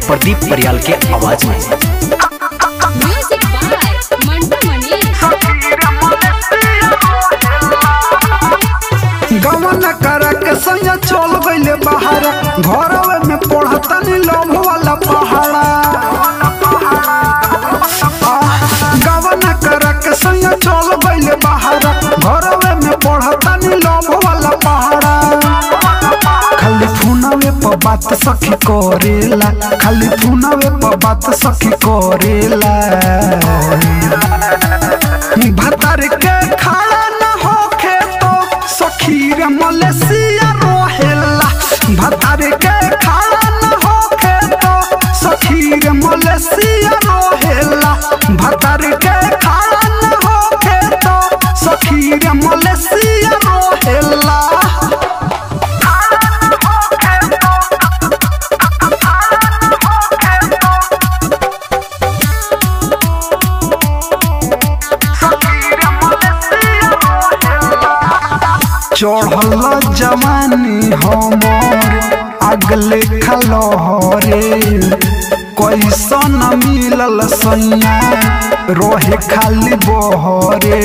प्रदीप परियाल के आवाज में म्यूजिक बाय मंटू मनी गमन कर के संग चल गइले बाहर घरवे में पढ़तनी लोभ वाला पहाड़ा गमन कर के संग चल गइले बाहर घरवे में पढ़तनी लोभ वाला पहाड़ा खाली फोनवे पर बात सखी करेला खाली फोनवे पर बात सखी करेला भतर के खाड़ा न होखे तो सखीर मलेशिया रोहेला भतर के खाड़ा न होखे तो सखीर मलेशिया रोहेला भतर के खाड़ा न होखे तो सखीर मलेशिया रोहेला चढ़ल जवानी हमर अगले खलहरे कैसन मिलल सैया रोहे खाली बहरे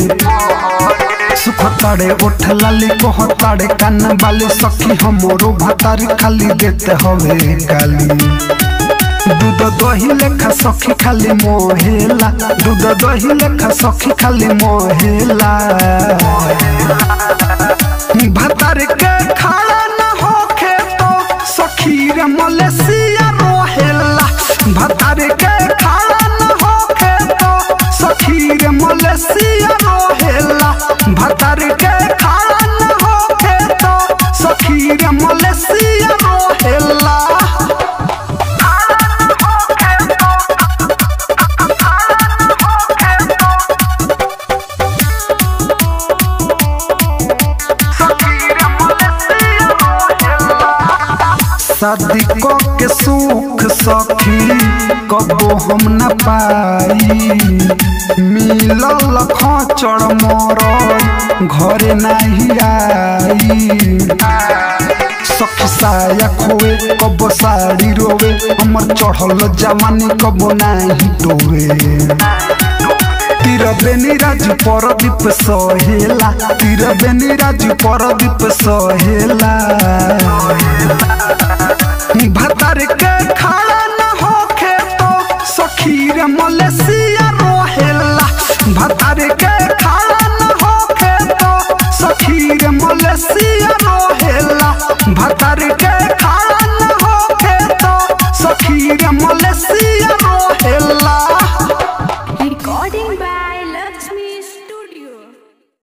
सुख ताड़े उठ लाली कोह ताड़े कान बाली सखी हमरो भतारी खाली देते हवे काली दूध दही लेखा सखी खाली मोहेला दूध दही लेखा सखी खाली मोहेला भतर के खाड़ा न होखे तो सखीर मलेशिया रोहेला भतर के खाड़ा न होखे तो सखीर मलेशिया रोहेला भतर के खाड़ा न होखे तो सखीर मलेशिया रोहेला शादी क के सुख सखी कबो हम न पाई मिलल खचड़ मोर घरे नहीं आई सखी साया खोए कबो साड़ी रोवे हमर चढ़ल जवानी कबो नहीं डोवे तिर बेनी राजू परदीप सहेला तिर बेनी राजू परदीप सहेला भतर के खाड़ा न होखे तो सखीर मलेशिया